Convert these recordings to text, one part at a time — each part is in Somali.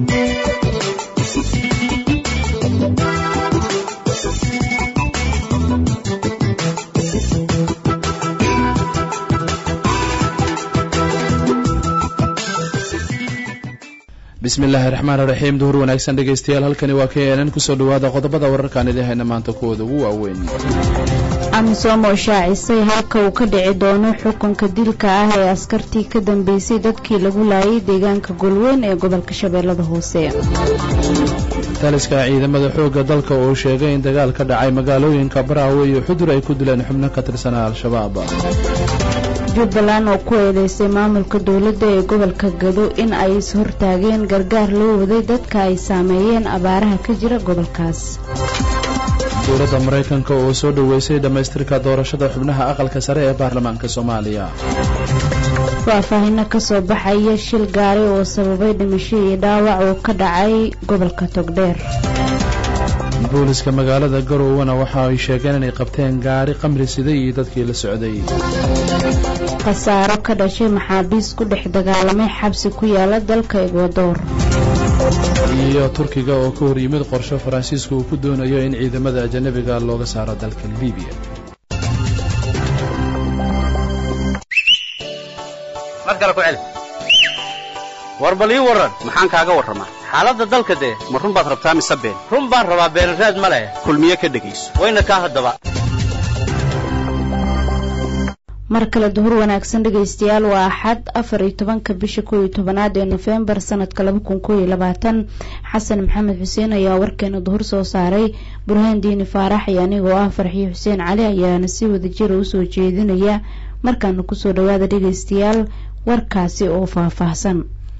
bismi illaahi raxmaan raxiim duhur wanaagsan dhegaystayaal halkani waa k nn kusoo dhawaada qodobada wararkaan idin hayna maanta kuwooda ugu waaweyn amisom oo shaacisay halka uu ka dhici doono xukunka dilka ah ee askartii ka dambeysay dadkii lagu laayay deegaanka golweyn ee gobolka shabeellada hoose taliska ciidamada xoogga dalka oo sheegay in dagaal ka dhacay magaalooyinka baraawe iyo xudur ay ku dileen xubno ka tirsanaa al-shabaab jubbaland oo ku eedeysay maamulka dowladda ee gobolka gado in ay is-hortaageen gargaar loo waday dadka ay saameeyeen abaaraha ka jira gobolkaas dowladda maraykanka oo soo dhoweysay dhammaystirka doorashada xubnaha aqalka sare ee baarlamaanka soomaaliya faahfaahino kasoo baxaya shil gaari oo sababay dhimasho iyo dhaawac oo ka dhacay gobolka togdheer booliska magaalada garowena waxa ay sheegeen inay qabteen gaari qamri siday iyo dadkii la socday khasaaro ka dhashay maxaabiis ku dhex dagaalamay xabsi ku yaala dalka egwadoor iyo turkiga oo ka hor yimid qorsho faransiisku uu ku doonayo in ciidamada ajanabiga looga saaro dalka libiya war bal ii warran maxaan kaaga warramaa xaaladda dalka dee ma run baad rabtaa mise been run baan rabaa beenraad ma leh kulmiye ka dhegayso wayna kaa haddaba mar kale duhur wanaagsan dhegaystayaal waa axad afar iyo tobanka bisha koow iyo tobanaad ee nofembar sanadka laba kun koow iyo labaatan xasan maxamed xuseen ayaa warkeena duhur soo saaray burhaan diini faarax iyo anigoo ah farxiyo xuseen cali ayaana si wadajira usoo jeedinaya markaana kusoo dhawaada dhegaystayaal warkaasi oo faahfaahsan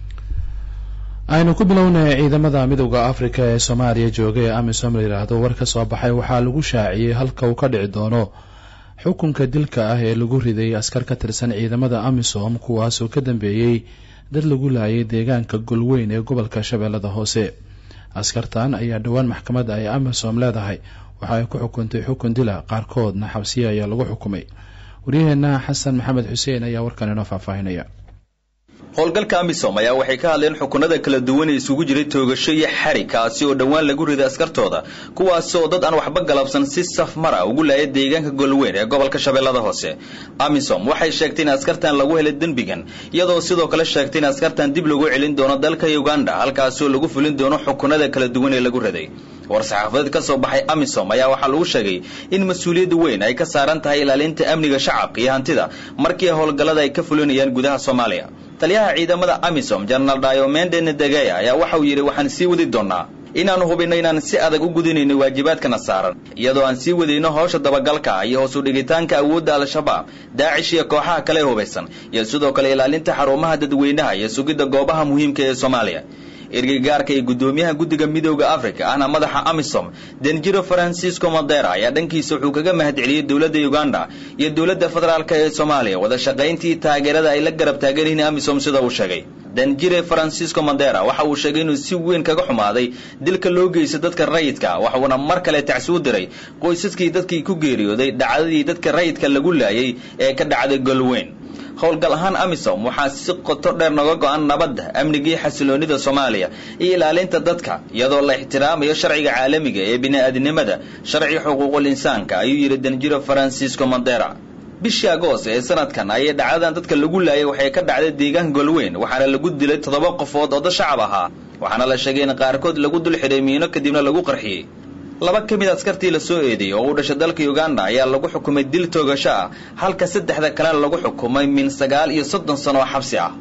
aynu ku bilownay ciidamada midowda afrika ee soomaaliya jooga ee amisom la yidhaahdo war ka soo baxay waxaa lagu shaaciyey halka uu ka dhici doono xukunka dilka ah ee lagu riday askar ka tirsan ciidamada amisom kuwaasoo ka dambeeyey dad lagu laayay deegaanka golweyn ee gobolka shabeellada hoose askartan ayaa dhowaan maxkamadda ay amisom leedahay waxa ay ku xukuntay xukun dila qaarkoodna xabsiya ayaa lagu xukumay waryaheena xasan maxamed xuseen ayaa warkan inoo faahfaahinaya howlgalka amisom ayaa waxay ka hadleen xukunada kala duwan ee isugu jiray toogasho iyo xari kaasi oo dhowaan lagu riday askartooda kuwaasi oo dad aan waxba galabsan si saf mara ugu laaya deegaanka golweyn ee gobolka shabeellada hoose amisom waxay sheegtay in askartan lagu helay dembigan iyadoo sidoo kale sheegtay in askartan dib lagu celin doono dalka uganda halkaasi oo lagu fulin doono xukunada kala duwan ee lagu riday war-saxaafadeed ka soo baxay amisom ayaa waxaa lagu sheegay in mas-uuliyadda weyn ay ka saaran tahay ilaalinta amniga shacabka iyo hantida markii howlgallada ay ka fulinayaan gudaha soomaaliya taliyaha ciidamada amisom jenaraal diomende nedegeya ayaa waxa uu yidhi waxaan sii wadi doonnaa inaannu hubinno inaan si adag u gudinayno waajibaadkana saaran iyadoo aan sii wadayno howsha dabagalka iyo hoos u dhigitaanka awoodda al-shabaab daacish iyo kooxaha kale hubaysan iyo sidoo kale ilaalinta xarumaha dadweynaha iyo sugidda goobaha muhiimka ee soomaaliya ergeygaarka iyo guddoomiyaha guddiga midooda africa ahna madaxa amisom denjiro francisco modera ayaa dhankiisa wuxuu kaga mahadceliyey dowladda uganda iyo dowladda federaalk ee soomaaliya wada shaqayntii taageerada ay la garab taagan yihiin amisom sida uu sheegay danjire francisco modera waxa uu sheegay inuu si weyn kaga xumaaday dilka loo geysta dadka rayidka waxuuna mar kale tacsi u diray qoysaskii dadkii ku geeriyooday dhacdadii dadka rayidka lagu laayay ee ka dhacday golweyn howlgal ahaan amisom waxaa si qoto dheer noga go-an nabadda amnigii xasiloonida soomaaliya iyo ilaalinta dadka iyadoo la ixtiraamayo sharciga caalamiga ee bini-aadinimada sharci xuquuqul insaanka ayuu yidhi danjiro francisco mondera bishii agoos ee sanadkan ayay dhacdadan dadka lagu laayay waxay ka dhacday deegaanka golweyn waxaana lagu dilay toddoba qofood oo dad shacab ahaa waxaana la sheegay in qaarkood lagu dul xidhay miino kadibna lagu qarxiyey laba ka mid askartii la soo eedeeyey oo u dhashay dalka uganda ayaa lagu xukumay dil toogasho ah halka saddexda kalena lagu xukumay min sagaal iyo soddon sano oo xabsi ah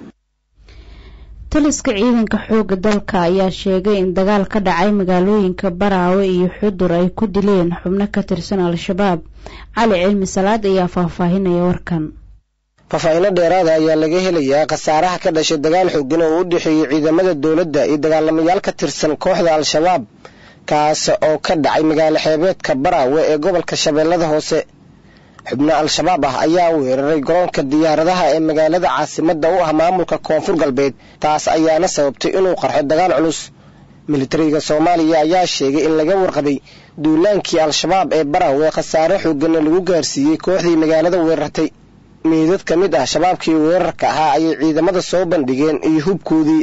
taliska ciidanka xooga dalka ayaa sheegay in dagaal ka dhacay magaalooyinka baraawe iyo xudur ay ku dileen xubno ka tirsan al-shabaab cali cilmi salaad ayaa faahfaahinaya warkan faahfaahinno dheeraada ayaa laga helayaa khasaaraha ka dhashay dagaal xoogan oo u dhexeeyey ciidamada dowladda iyo dagaalamayaal ka tirsan kooxda al-shabaab kaas oo ka dhacay magaalo xeebeedka baraawe ee gobolka shabeellada hoose xubno al-shabaab ah ayaa weeraray garoonka diyaaradaha ee magaalada caasimadda u ah maamulka koonfur galbeed taas ayaana sababtay inuu qarxo dagaal culus militariga soomaaliya ayaa sheegay in laga warqabay duulaankii al-shabaab ee baraawe khasaare xooganna lagu gaarsiiyey kooxdii magaalada weerartay meydad ka mid ah shabaabkii weerarka ahaa ayay ciidamada soo bandhigeen iyo hubkoodii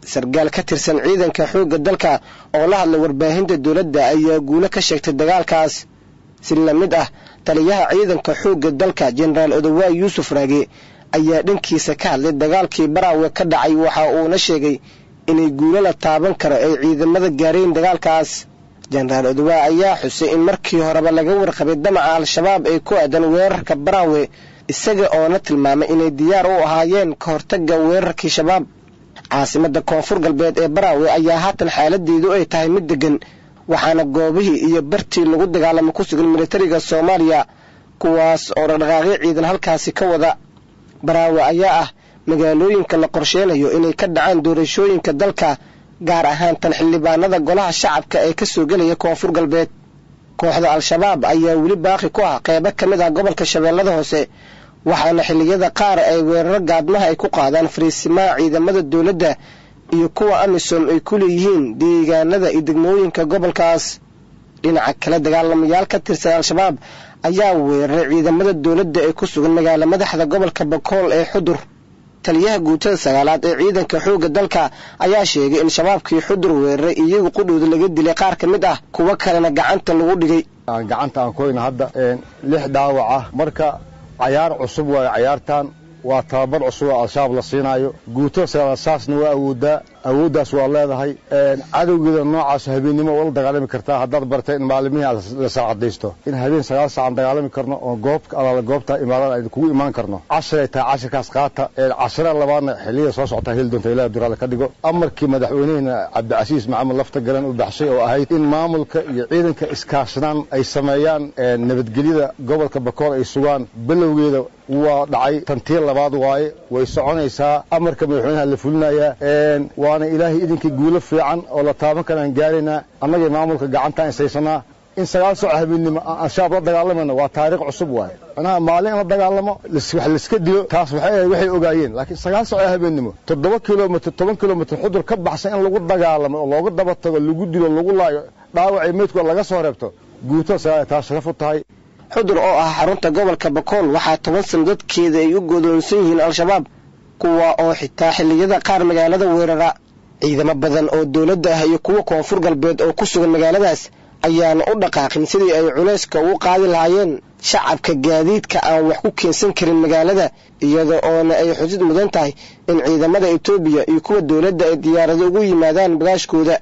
sargaal ka tirsan ciidanka xoogga dalka oo la hadlay warbaahinta dowladda ayaa guulo ka sheegtay dagaalkaas si la mid ah taliyaha ciidanka xoogga dalka jenaraal odowaay yuusuf raage ayaa dhankiisa ka hadlay dagaalkii baraawe ka dhacay waxa uuna sheegay inay guulo la taaban karo ay ciidamada gaareen dagaalkaas jenaraal odowaay ayaa xusay in markii horeba laga warqabay damaca al-shabaab ee ku aadan weerarka baraawe isaga oona tilmaamay inay diyaar u ahaayeen ka hortagga weerarkii shabaab caasimada koonfur galbeed ee baraawe ayaa haatan xaaladeedu ay tahay mid deggan waxaana goobihii iyo bartii lagu dagaalamo ku sugan militariga soomaaliya kuwaas oo dhaqdhaqaaqyo ciidan halkaasi ka wada baraawe ayaa ah magaalooyinka la qorsheynayo inay ka dhacaan doorashooyinka dalka gaar ahaan tan xildhibaanada golaha shacabka ee ka soo gelaya koonfur galbeed kooxda al-shabaab ayaa weli baaqi ku ah qeybo ka mid ah gobolka shabeellada hoose waxaana xilliyada qaar ay weeraro gaadmaha ay ku qaadaan fariisimaha ciidamada dowladda iyo kuwa amisom ay ku leeyihiin deegaanada iyo degmooyinka gobolkaas dhinaca kale dagaalamayaal ka tirsan al-shabaab ayaa weeraray ciidamada dowladda ee ku sugan magaala madaxda gobolka bakool ee xudur taliyaha guutada sagaalaad ee ciidanka xoogga dalka ayaa sheegay in shabaabkii xudur weeraray iyagu qudhooda laga dilay qaar ka mid ah kuwo kalena gacanta lagu dhigay gacanta aan koyna hadda lix dhaawac ah marka cayaar cusub waayo cayaartan waa tababar cusub oo al-shabaab la siinaayo guutada sagaalaad saasna waa awoodaa awooddaas waa leedahay cadowgeeda noocaas habeennimo oo la dagaalami kartaa haddaad bartay in maalimihii aad la saacadaysto in habeen sagaal saacan dagaalami karno oo goob alaala goobta imaadada aynu kugu imaan karno cashiray tahay cashirkaas qaata cashira labaadna xilliyada soo socotaa heli doonta ilahi duraale ka dhigo amarkii madaxweynehena cabdicasiis maxamed lafta garan u baxshay oo ahayd in maamulka iyo ciidanka iskaashnaan ay sameeyaan nabadgelyada gobolka bakool ay sugaan bilowgeeda waa dhacay tantii labaad waaye way soconaysaa amarka madaxweynaha la fulinayaa waana ilaahay idinkii guulo fiican oo la taaban karaan gaaraynaa annagay maamulka gacantaan isaysanaa in sagaal sooc habeennimo aan al-shabaab la dagaalamayno waa taariikh cusub waaye macnaha maalin in la dagaalamo wax laiska dilo taas waxay ahayd waxay ogaayeen laakiin sagaal sooc habeennimo toddoba kilomitr toban kilomitr xudur ka baxsan in lagu dagaalamo oo looga daba tago lagu dilo lagu laayo dhaawacii meydkooda laga soo reebto guutada sagaal taa sharaf u tahay xudur oo ah xarunta gobolka bakool waxaa toban sano dadkeeda ay u godoonsan yihiin al-shabaab kuwa oo xitaa xilliyada qaar magaalada weerara ciidamo badan oo dowladda ah iyo kuwa koonfur galbeed oo ku sugan magaaladaas ayaana u dhaqaaqin sidii ay culayska ugu qaadi lahaayeen shacabka gaadiidka aan wax ku keensan karin magaalada iyada oona ay xusid mudan tahay in ciidamada etoobiya iyo kuwa dowladda ay diyaarado ugu yimaadaan bagaashkooda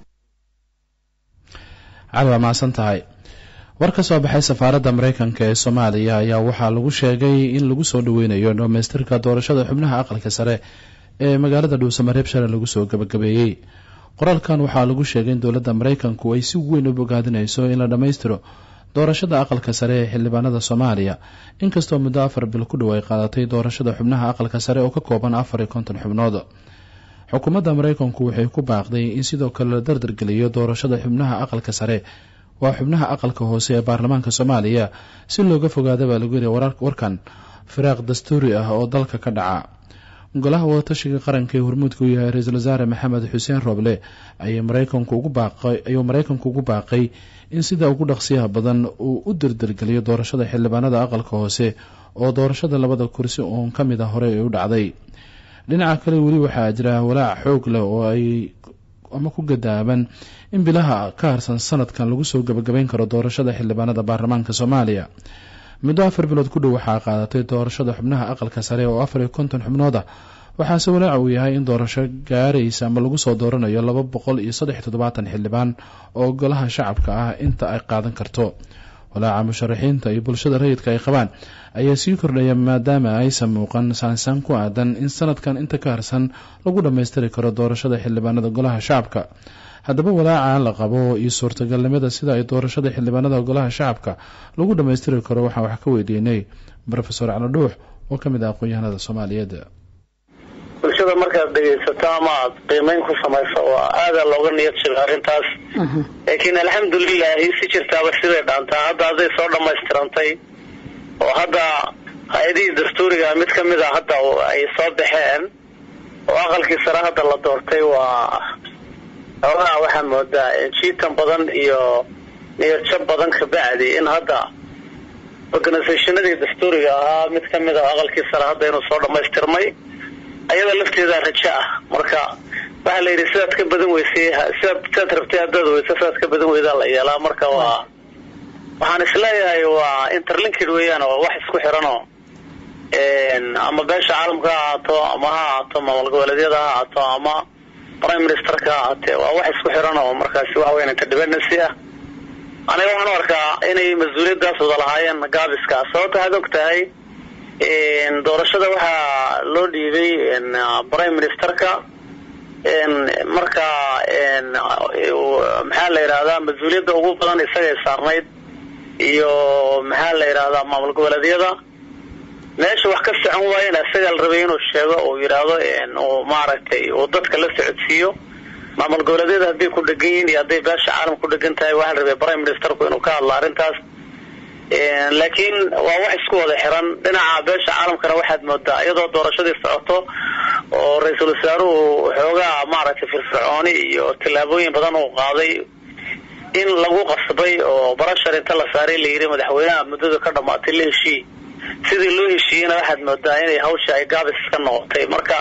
cali waa mahadsan tahay war ka soo baxay safaaradda mareykanka ee soomaaliya ayaa waxaa lagu sheegay in lagu soo dhaweynayo dhamaystirka doorashada xubnaha aqalka sare ee magaalada dhuusamareeb shalay lagu soo gabagabeeyey qoraalkan waxaa lagu sheegay in dowladda mareykanku ay si weyn u bogaadinayso in la dhammaystiro doorashada aqalka sare ee xildhibaanada soomaaliya inkastoo muddo afar bil ku dhow ay qaadatay doorashada xubnaha aqalka sare oo ka kooban afar iyo konton xubnood xukuumadda mareykanku waxay ku baaqday in sidoo kale la dardargeliyo doorashada xubnaha aqalka sare waa xubnaha aqalka hoose ee baarlamaanka soomaaliya si looga fogaada baa lagu yiri warkan firaaq dastuuri ah oo dalka ka dhaca golaha wadatashiga qaranka ee hormuudka u yahay ra-iisul wasaare maxamed xuseen rooble ayuu mareykanku ugu baaqay in sida ugu dhaqsiyaha badan uu u dardargeliyo doorashada xildhibaanada aqalka hoose oo doorashada labada kursi uun ka mid a horey ay u dhacday dhinaca kale weli waxaa jira walaac xoog leh oo ay ama ku gadaaban in bilaha ka harsan sanadkan lagu soo gabagabeyn karo doorashada xildhibaanada baarlamaanka soomaaliya muddo afar bilood ku dhow waxaa qaadatay doorashada xubnaha aqalka sare oo afar iyo konton xubnood ah waxaase walaaca uu yahay in doorasho gaaraysa ama lagu soo dooranayo laba boqol iyo saddex toddobaatan xildhibaan oo golaha shacabka ah inta ay qaadan karto walaaca musharaxiinta iyo bulshada rayidka ay qabaan ayaa sii kordhaya maadaama aysan muuqan saansaan ku aadan in sanadkan inta ka harsan lagu dhammaystiri karo doorashada xildhibaanada golaha shacabka haddaba walaaca la qabo iyo suurtagalnimada sida ay doorashada xildhibaanada golaha shacabka lagu dhammaystiri karo waxaan wax ka weydiinay rofesor cali dhuux oo ka mid ah aqoon-yahanada soomaaliyeed bulshada markaad dhegaysato ama aad qiimeyn ku samayso waa aada looga niyad jiro arrintaas laakiin alxamdulilahi si jirtaaba siday dhaantaa hadda hadday soo dhammaystirantay oo hadda hay-adihii dastuuriga mid ka mid a hadda ay soo baxeen oo aqalkii sare hadda la doortay waa xoogaha waxaa moodaa jiitan badan iyo niyadjab badan kabacdi in hadda organisationadii dastuuriga ahaa mid ka mid a aqalkii sare hadda inuu soo dhammaystirmay ayada lafteeda rajo ah marka waxaa la yidhi sidaad ka badan weysay sidaad sidaad rabtay haddaad weyso sidaad ka badan weydaa la yeelaa marka waa waxaan isleeyahay waa interlinked weeyaan oo wax isku xiranoo ama beesha caalamka ha ahaato ama ha ahaato maamul goboleedyada ha ahaato ama prime ministerka ha ahaatee waa wax isku xiran oo markaasi waxa weyan interdependency ah aniga waxaan u arkaa inay mas-uuliyaddaas wada lahaayeen gaabiska sababta waxaad og tahay doorashada waxaa loo dhiibay prime ministerka marka maxaa la yidhahdaa mas-uuliyadda ugu badan isagay saarnayd iyo maxaa la yidhahdaa maamul goboleedyada meesha wax ka socon waayena isagaa la rabay inuu sheego uu yidhaahdo uu maaragtay uu dadka la socodsiiyo maamul goboleedyada hadday ku dhegan yihiin iyo hadday beesha caalam ku dhegan tahay waxaa la rabay prime ministerku inuu ka hadlo arrintaas laakiin waa wax isku wada xiran dhinaca beesha caalamkana waxaad moodaa iyadoo doorashadii socoto oo ra-iisul wasaaruhu xoogaa maaragtay firfircooni iyo tillaabooyin badan uu qaaday in lagu qasbay oo barashar inta la saaray la yidhi madaxweynaha muddada ka dhamaatay la heshii sidii loo heshiiyeyna waxaad moodaa inay hawsha ay gaabis ka noqotay marka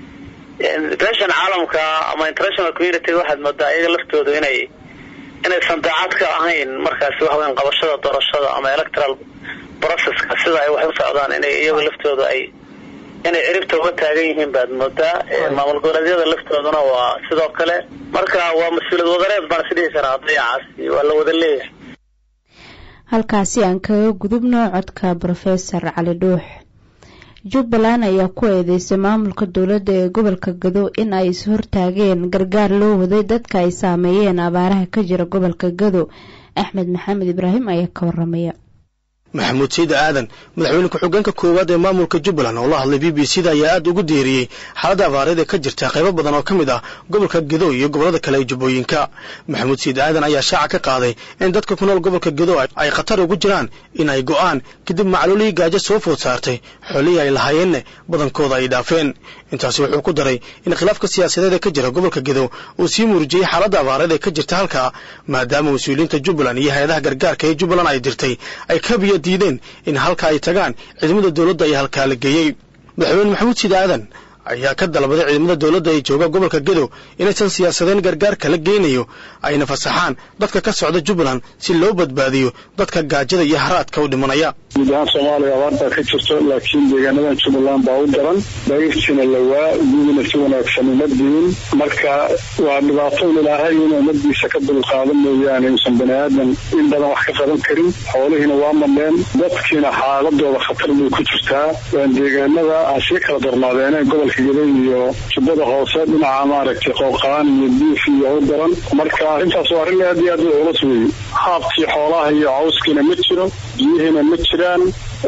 beeshan caalamka ama international community waxaad moodaa iyaga laftoodu inay inaysan daacad ka ahayn markaasi waxa weyan qabashada doorashada ama electoral processka sida ay wax u socdaan inay iyaga laftooda ay inay ciribta uga taagan yihiin baad moodaa maamul goboleedyada laftooduna waa sidoo kale marka waa mas-uuliyad wadareed baan isdhihi karaa dayacaasi waa la wada leeyahay halkaasi aan kaga gudubno codka brofesor cali dhuux jubbaland ayaa ku eedeysay maamulka dowladda ee gobolka gado in ay is hortaageen gargaar loo waday dadka ay saameeyeen abaaraha ka jira gobolka gado axmed maxamed ibraahim ayaa ka waramaya maxamuud sayid aadan madaxweyne ku-xigeenka koowaad ee maamulka jubbaland oo la hadlay b b c da ayaa aad ugu diiriyey xaaladda abaareed ee ka jirta qaybo badan oo ka mid ah gobolka gedo iyo gobollada kale ee jubbooyinka maxamuud sayid aadan ayaa shaaca ka qaaday in dadka ku nool gobolka gedo ay khatar ugu jiraan in ay go'aan kadib macluulihii gaajo soo food saartay xoolihii ay lahaayeenna badankooda ay dhaafeen intaasi wuxuu ku daray in khilaafka siyaasadeed ee ka jira gobolka gedo uu sii muurjiyey xaaladda abaareed ee ka jirta halkaa maadaama mas-uuliyiinta jubbaland iyo hay-adaha gargaarka ee jubbaland ay dirtay ay kabiya diideen in halka ay tagaan ciidamada dowladda ayaa halkaa la geeyey madaxweyne maxamuud siid aadan ayaa ka dalbaday ciidamada dowladda ee jooga gobolka gedo inaysan siyaasadeen gargaarka la geynayo ayna fasaxaan dadka ka socda jubbaland si loo badbaadiyo dadka gaajada iyo haraadka u dhimanaya guud ahaan soomaaliya abaartaa ka jirto laakiin deegaanadan jubbaland baa u daran dayrtiina lawaa iyaguna si wanaagsan uma diin marka waa dhibaato un ilaahay in ummadiisa ka dulqaadan mooyaane uusan bani aadan in badan wax ka qaban karin xoolihiina waa madheen dadkiina xaaladooda khatar bay ku jirtaa waan deegaanada asii kala darnaadeen gobolka gedo iyo jubbada hoose dhinaca maaragtay qooqaan iyo diif iyo u daran marka arrintaas waa arrin aad iyo aad u culus weeye haabkii xoolaha iyo cawskiina ma jiro biyihiina ma jiraan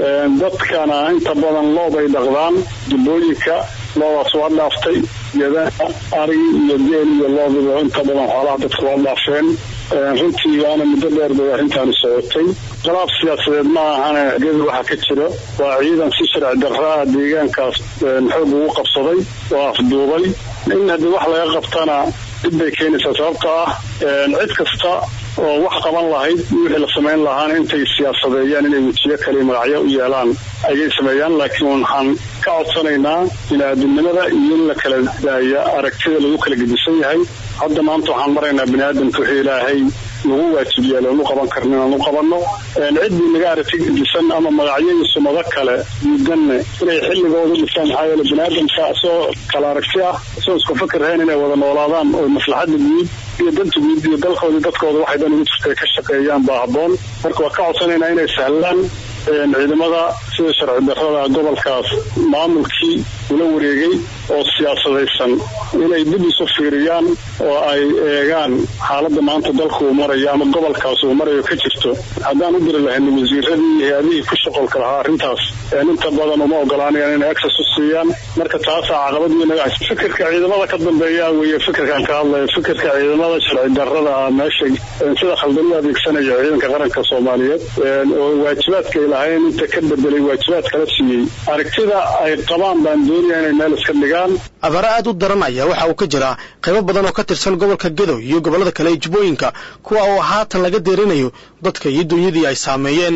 dadkana inta badan loob ay dhaqdaan jubbooyinka loodaas waa dhaaftay gedaha arigi iyo geel iyo loobiba inta badan xoolaha dadka waa dhaafeen runtii waana muddo dheer bay arrintaani socotay khilaaf siyaasadeed ma ahane gedu waxa ka jiro waa ciidan si sharci darraa deegaankaas xoog ugu qabsaday oo afduubay in haddii wax laga qabtana dib bay keenaysaa sababta ah cid kasta oo wax qaban lahayd wixii la samayn lahaana intay siyaasadeeyaan inay wejiyo kale magacyo u yeelaan ayay sameeyaan laakiin waxaan ka codsanaynaa bini-aadamnimada iyo in la kala daaya aragtida lagu kala gedisan yahay hadda maanta waxaan maraynaa bini-aadamka wixii ilaahay lagu waajib yeelo anu qaban karna inaanu qabanno ciddii naga aragti gedisan ama magacyo iyo sumado kale diidanne inay xilligooda dhisaan maxaa yeele bini-aadamka isagoo kala aragti ah isagoo isku fakirhayn inay wada noolaadaan oo maslaxadda guud iyo danta guud iyo dalkooda dadkooda waxay dhan ugu jirta ka shaqeeyaan baa habboon marka waa ka codsanaynaa inay sahlaan ciidamada sida sharci darrada gobolkaas maamulkii ula wareegay oo siyaasadaysan inay dib isu fiiriyaan oo ay eegaan xaaladda maanta dalka uu marayo ama gobolkaas uu marayo ka jirto haddaan u diri lahayn wasiiradii iyo hay-adihii ku shaqolka lahaa arrintaas inta badan uma ogolaanayaan inay access u siiyaan marka taasaa caqabad weyn naga fikirka ciidamada ka dambeeya weeye fikirkaan ka hadlayo fikirka ciidamada sharci darrada ah meesha sida khaldan u adeegsanaya ciidanka qaranka soomaaliyeed oo waajibaadka ay lahayn inta ka bedelay waajibaad kala siiyey aragtida ay qabaan baan doonaya inay meel iska dhigaan abaare aad u daran ayaa waxa uu ka jiraa qaybo badan oo ka tirsan gobolka gedo iyo gobollada kale ee jubbooyinka kuwa oo haatan laga deerinayo dadka iyo dunyadii ay saameeyeen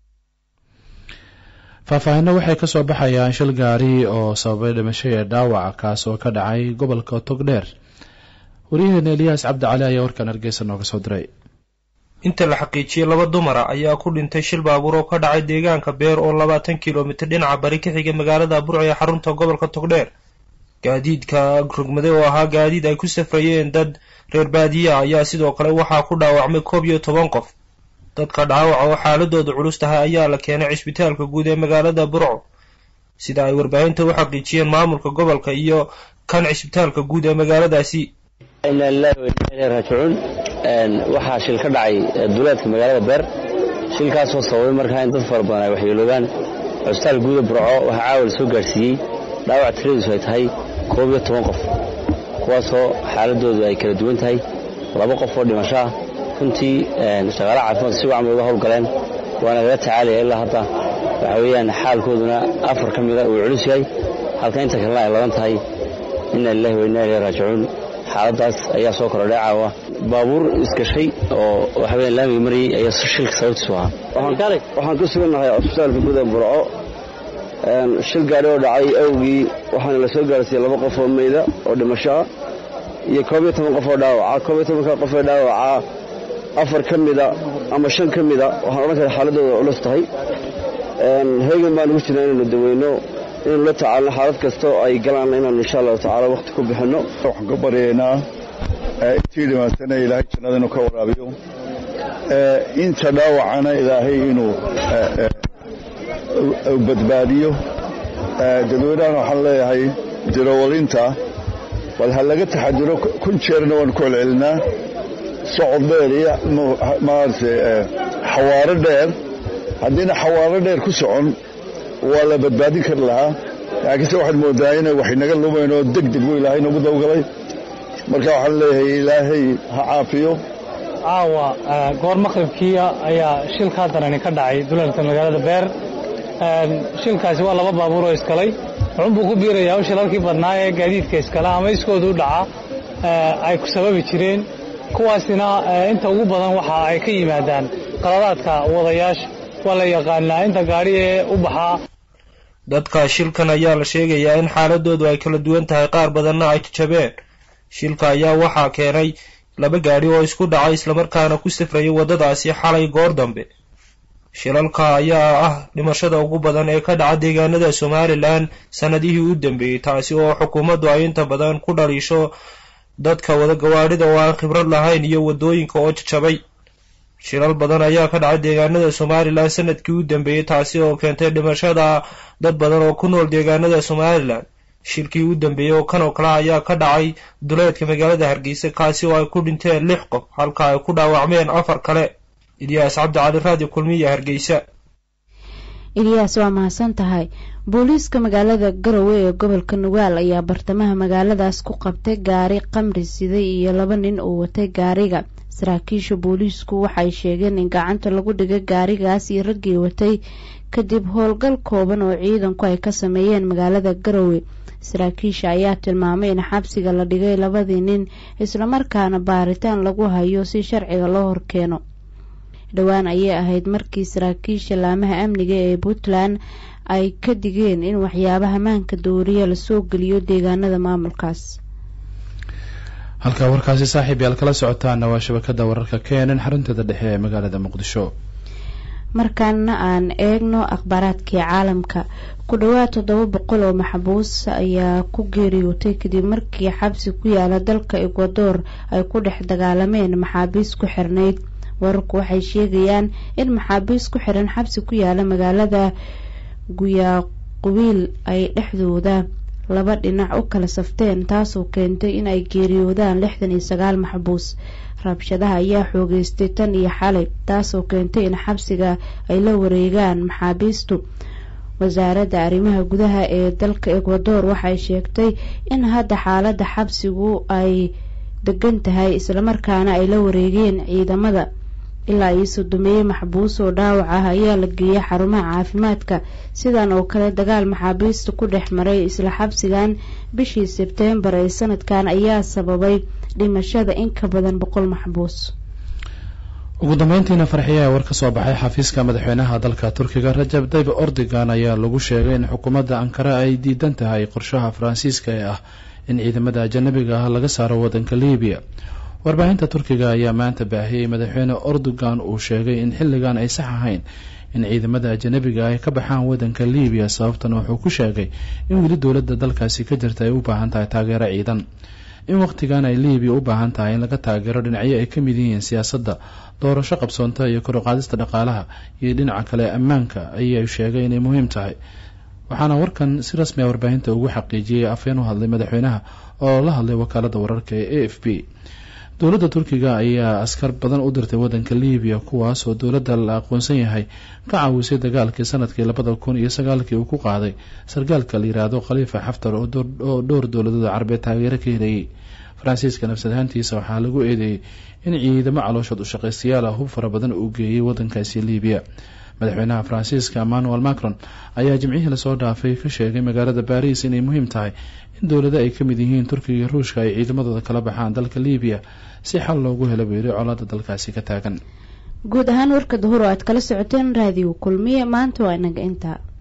faahfaahinno waxay ka soo baxayaan shil gaari oo sababay dhimasho ee dhaawaca kaas oo ka dhacay gobolka togdheer waryaheena eliyaas cabdicali ayaa warkan hargeysa nooga soo diray inta la xaqiijiyey laba dumara ayaa ku dhintay shil baabuur oo ka dhacay deegaanka beer oo labaatan kilomitir dhinaca bari ka xiga magaalada burco ee xarunta gobolka togdheer gaadiidka rogmade oo ahaa gaadiid ay ku safrayeen dad reer baadiya ayaa sidoo kale waxaa ku dhaawacmay koob iyo toban qof dadka dhaawaca oo xaaladooda culus tahay ayaa la keenay cisbitaalka guud ee magaalada burco sida ay warbaahinta u xaqiijiyeen maamulka gobolka iyo kan cisbitaalka guud ee magaaladaasi inaa lilahi wa inaa ilahi raajicuun waxaa shil ka dhacay duleedka magaalada beer shilkaasoo sababay markaa in dad fara badan ay waxyeeloobaan cusbitaal guuda burco waxaa caawa la soo gaadhsiiyey dhaawac tiradiisu ay tahay koob iyo toban qof kuwaasoo xaaladoodu ay kala duwan tahay laba qof oo dhimasho ah runtii shaqaalaha caafimaadka si wacan bay uga howlgaleen waana lala tacaalaya ilaa hadda waxa weeyaan xaalkooduna afar ka mida uu culus yahay halka inta kalena ay laban tahay inaa lilahi wa inaa ilahi raajicuun xaaladaas ayaa soo korodhay caawa baabuur isgashay oo waxa weeyaan laamiga marayay ayaa shilka sababtiisu ahaa waxaan ku sugannahay cusbitaalka guda burco shil gaadhi oo dhacay awgii waxaana la soo gaarsiiyey laba qof oo meyda oo dhimasho ah iyo koob iyo toban qof oo dhaawaca koob iyo tobanka qof ee dhaawaca afar ka mida ama shan ka mida waxaan odhan karaa xaaladooda culus tahay heegan baan ugu jirnaa inaynu daweyno inaynu la tacaalno xaalad kastoo ay galaan inaanu insha allahu tacaala wakhti ku bixinno waxaan ka baryaynaa intii dhimaatana ilaahay jannada inuu ka waraabiyo inta dhaawacana ilaahay inuu badbaadiyo dadweynahan waxaan leeyahay dirowalinta bal ha laga taxadiro kun jeerna waan ku celcelinaa socod dheer iyo maaragtay xawaaro dheer haddiina xawaaro dheer ku socon waa la badbaadin kari lahaa laakiinse waxaad moodaa inay wax inaga lumayn oo deg deg buu ilaahay nagu dawgalay marka waxaan leeyahay ilaahay ha caafiyo caawa goor maqribkiia ayaa shilkaa darani ka dhacay dulalka magaalada beer shilkaasi waa laba baabuur oo iskalay wuxuunbuu ku biirayaa u shilalkii badnaa ee gaadiidka iskale ama iskooda u dhaca ay ku sababi jireen kuwaasina inta ugu badan waxa ay ka yimaadaan qaladaadka wadayaasha waa la yaqaanaa inta gaadhi ee u baxaa dadka shilkan ayaa la sheegayaa in xaaladoodu ay kala duwan tahay qaar badanna ay jabeen shilka ayaa waxaa keenay laba gaadhi oo isku dhacay islamarkaana ku safrayay waddadaasi xalay goor dambe shilalka ayaa ah dhimashada ugu badan ee ka dhaca deegaanada somalilan sannadihii u dambeeyey taasi oo xukuumaddu ay inta badan ku dhaliisho dadka wada gawaadhida oo aan khibrad lahayn iyo waddooyinka oo jajabay shilal badan ayaa ka dhacay deegaanada somalilan sanadkii u dambeeyey taasi oo keentay dhimashada dad badan oo ku nool deegaanada somalilan shilkii u dambeeyey oo kan oo kale ayaa ka dhacay duleedka magaalada hargeysa kaasi oo ay ku dhinteen lix qof halka ay ku dhaawacmeen afar kale ilyaas cabdicali raadi kulmiya hargeysa ilyaas waa mahadsan tahay booliiska magaalada garowe ee gobolka nugaal ayaa bartamaha magaaladaas ku qabtay gaari qamri siday iyo laba nin oo watay gaariga saraakiisha booliisku waxay sheegeen in gacanta lagu dhigay gaarigaas iyo raggii watay kadib howlgal kooban oo ciidanku ay ka sameeyeen magaalada garowe saraakiisha ayaa tilmaamay in xabsiga la dhigay labadii nin islamarkaana baaritaan lagu hayo si sharciga loo horkeeno dhowaan ayay ahayd markii saraakiisha laamaha amniga ee puntland ay ka digeen in waxyaabaha maanka dooriya lasoo geliyo deegaanada maamulkaas halkaa warkaasi saaxiib yaal kala socotaana waa shabakada wararka keenan xarunteeda dhexe ee magaalada muqdisho markaana aan eegno akhbaaraadkii caalamka ku dhowaad toddoba boqol oo maxbuus ayaa ku geeriyootay kadib markii xabsi ku yaala dalka ekwador ay ku dhex dagaalameen maxaabiis ku xirnayd wararku waxay sheegayaan in maxaabiis ku xiran xabsi ku yaala magaalada guyaaqubiil ay dhexdooda laba dhinac u kala safteen taasoo keentay in ay geeriyoodaan lixdan iyo sagaal maxbuus rabshadaha ayaa xoogeystay tan iyo xalay taasoo keentay in xabsiga ay la wareegaan maxaabiistu wasaaradda arrimaha gudaha ee dalka ekwador waxay sheegtay in hadda xaaladda xabsigu ay degan tahay islamarkaana ay la wareegeen ciidamada ilaa iyo sodomeeye maxbuus oo dhaawac ah ayaa la geeyay xarumaha caafimaadka sidan oo kale dagaal maxaabiista ku dhex maray isla xabsigan bishii sebteembar ee sanadkan ayaa sababay dhimashada in ka badan boqol maxbuus ugu dambeyntiina farxiya ee war ka soo baxay xafiiska madaxweynaha dalka turkiga rajab tayyib ordogan ayaa lagu sheegay in xukuumadda ankara ay diidan tahay qorshaha faransiiska ee ah in ciidamada ajanabiga ah laga saaro waddanka libiya warbaahinta turkiga ayaa maanta baahiyey madaxweyne erdogan uu sheegay in xilligan ay sax ahayn in ciidamada ajanabiga ay ka baxaan waddanka libiya sababtana wuxuu ku sheegay in weli dowladda dalkaasi ka jirta ay u baahan tahay taageero ciidan in wakhtigan ay libiya u baahan tahay in laga taageero dhinacyo ay ka mid yihiin siyaasadda doorasho qabsoonta iyo kor u qaadista dhaqaalaha iyo dhinaca kale ammaanka ayay sheegay inay muhiim tahay waxaana warkan si rasmi a warbaahinta ugu xaqiijiyey afeen u hadlay madaxweynaha oo la hadlay wakaaladda wararka ee a f b dowladda turkiga ayaa askar badan u dirtay waddanka libiya kuwaas oo dowladda la aqoonsan yahay ka caawisay dagaalkii sanadkii labada kun iyo sagaalkii uu ku qaaday sargaalka la yiraahdo khaliifa xaftar oo dhowr dowladooda carabeed taageero ka helayay faransiiska nafsad ahaantiisa waxaa lagu eedeeyey in ciidamo calooshood u shaqaystayaal ah hub fara badan uu geeyey waddankaasi libiya madaxweynaha faransiiska emmanuel macron ayaa jimcihii lasoo dhaafay ka sheegay magaalada baris inay muhiim tahay in dowlado ay ka mid yihiin turkiga iyo ruushka ay ciidamadooda kala baxaan dalka libiya si xal loogu helo buu yidhi colaada dalkaasi ka taagan guud ahaan warka duhur oo aad kala socoteen raadiyo kulmiye maanta waa inaga intaa